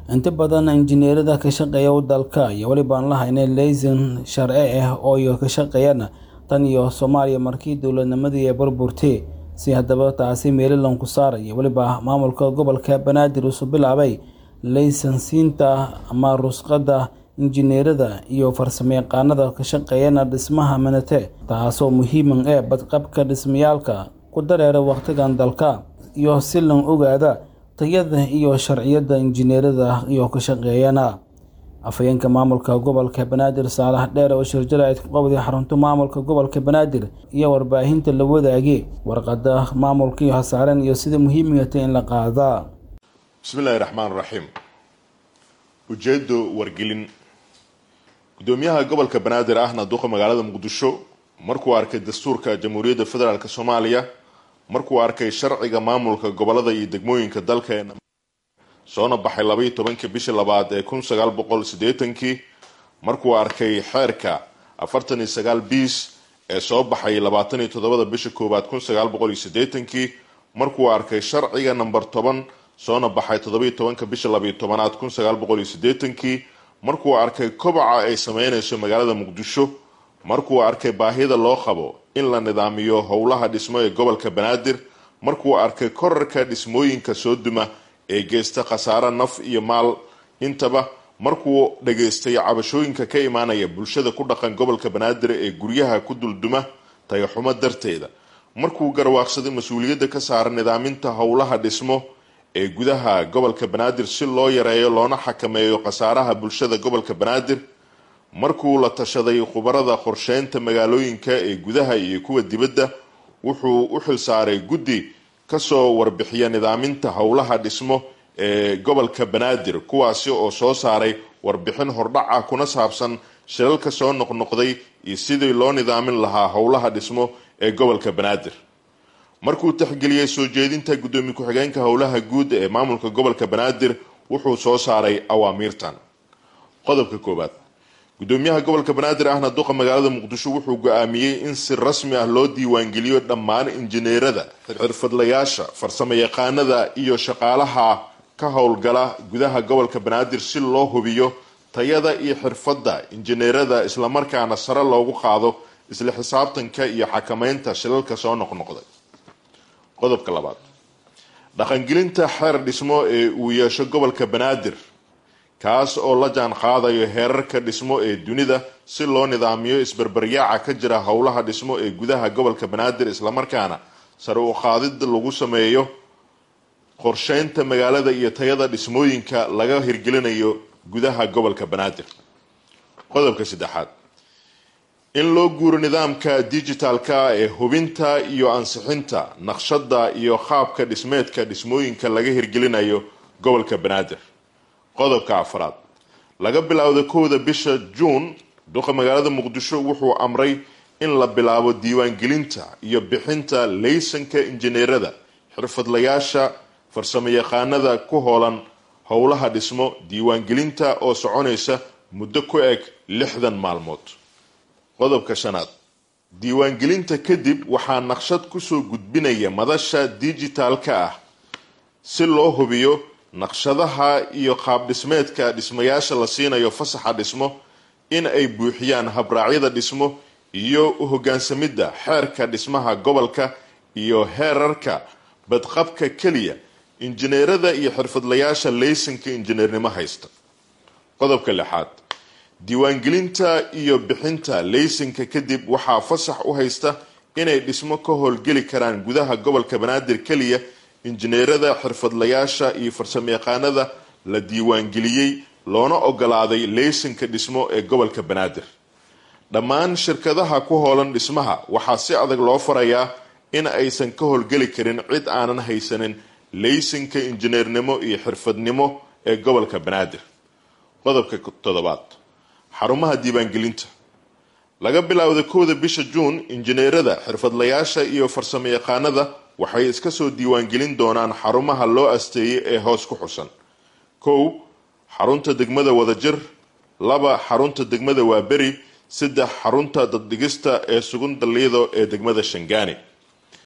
inta badan injineerada ka shaqeeya dalka iyo welibaan la haynay laysan sharci ah oo iyo ka shaqeeyana tan iyo soomaaliya markii dowladnimadii ay burburtay si haddaba taasi meelilan ku saara iyo weliba maamulka gobolka banaadir usu bilaabay laysansiinta ama rusqadda injineerada iyo farsamayaqaanada ka shaqeeyana dhismaha manate taasoo muhiiman ee badqabka dhismayaalka ku dareera wakhtigan dalka iyo si lan ogaada tayada iyo sharciyada injineerada iyo ka shaqeeyana afhayeenka maamulka gobolka banaadir saalax dheer oo shirjalayd ku qabday xarunta maamulka gobolka banaadir iyo warbaahinta la wadaagay warqada maamulkii hasaaren iyo sida muhiimigata in la qaadaa bismillahi raxmaan raxiim ujeedo wargelin gudoomiyaha gobolka banaadir ahna duqa magaalada muqdisho markuu arkay dastuurka jamhuuriyadda federaalk soomaaliya markuu arkay sharciga maamulka gobolada iyo degmooyinka dalka ee soona baxay labaiyo tobankii bishii labaad ee kun sagaal boqol siddeetankii markuu arkay xeerka afartan iyo sagaal biis ee soo baxay labaatan iyo toddobada bisha koowaad kun sagaal boqol iyo siddeetankii markuu arkay sharciga number toban soona baxay toddobaiyo tobanka bisha labaiyo tobanaad kun sagaal boqol iyo siddeetankii markuu arkay kobaca ay sameynayso magaalada muqdisho markuu arkay baahida loo qabo in la nidaamiyo howlaha dhismo ee gobolka banaadir markuu arkay korarka dhismooyinka soo duma ee geysta khasaare naf iyo maal intaba markuu dhageystay cabashooyinka ka imaanaya bulshada ku dhaqan gobolka banaadir ee guryaha ku dulduma tayaxumo darteeda markuu garwaaqsaday mas-uuliyadda ka saara nidaaminta howlaha dhismo ee gudaha gobolka banaadir si loo yareeyo loona xakameeyo khasaaraha bulshada gobolka banaadir markuu la tashaday khubarada qorsheynta magaalooyinka ee gudaha iyo kuwa dibadda wuxuu u xilsaaray guddi kasoo warbixiya nidaaminta howlaha dhismo ee gobolka banaadir kuwaasi oo soo saaray warbixin hordhaca kuna saabsan shilalka soo noqnoqday iyo sidii loo nidaamin lahaa howlaha dhismo ee gobolka banaadir markuu taxgeliyey soo jeedinta guddoomiye ku-xigeenka howlaha guud ee maamulka gobolka banaadir wuxuu soo saaray awaamiirtan qodobka koowaad gudoomiyaha gobolka banaadir ahna duqa magaalada muqdisho wuxuu go-aamiyey in si rasmi ah loo diiwaangeliyo dhammaan injineerada xirfadlayaasha farsamo yaqaanada iyo shaqaalaha ka howlgala gudaha gobolka banaadir si loo hubiyo tayada iyo xirfadda injineerada islamarkaana sare loogu qaado isla xisaabtanka iyo xakameynta shilalka soo noqnoqday qodobka labaad dhaqangelinta xeer dhismo ee uu yeesho gobolka banaadir kaas oo la jaan qaadayo heerarka dhismo ee dunida si loo nidaamiyo isbarbaryaaca ka jira howlaha dhismo ee gudaha gobolka banaadir islamarkaana sare u qaadid lagu sameeyo qorsheynta magaalada iyo tayada dhismooyinka laga hirgelinayo gudaha gobolka banaadir qodobka saddexaad in loo guuro nidaamka digitalka ee hubinta iyo ansixinta naqshada iyo qaabka dhismeedka dhismooyinka laga hirgelinayo gobolka banaadir qodobka afraad laga bilaawda kowda bisha juun duqa magaalada muqdisho wuxuu amray in la bilaabo diiwaangelinta iyo bixinta laysanka injineerada xirfadlayaasha farsamo yaqaanada ku hoolan howlaha dhismo diiwaangelinta oo soconaysa muddo ku eg lixdan maalmood qodobka shanaad diiwaangelinta kadib waxaa naqshad kusoo gudbinaya madasha digitalka ah si loo hubiyo naqshadaha iyo qaab dhismeedka dhismayaasha la siinayo fasaxa dhismo in ay buuxiyaan habraacyada dhismo iyo u hogaansamidda xeerka dhismaha gobolka iyo heerarka badqabka keliya injineerada iyo xirfadlayaasha laysanka injineernimo haysta qodobka lixaad diiwaangelinta iyo bixinta laysanka kadib waxaa fasax u haysta inay dhismo ka howlgeli karaan gudaha gobolka banaadir keliya injineerada xirfadlayaasha iyo farsamo yaqaanada la diiwaangeliyey loona ogolaaday laysanka dhismo ee gobolka banaadir dhammaan shirkadaha ku hoolan dhismaha waxaa si adag loo farayaa in aysan ka howlgeli karin cid aanan haysanin laysanka injineernimo iyo xirfadnimo ee gobolka banaadir qodobka toddobaad xarumaha diiwaangelinta laga bilaawda kowda bisha juun injineerada xirfadlayaasha iyo farsamo yaqaanada waxay iska soo diiwaangelin doonaan xarumaha loo asteeyay ee hoos ku xusan kow xarunta degmada wadajir laba xarunta degmada waaberi saddex xarunta daddhigista ee sugun daliido ee degmada shangaani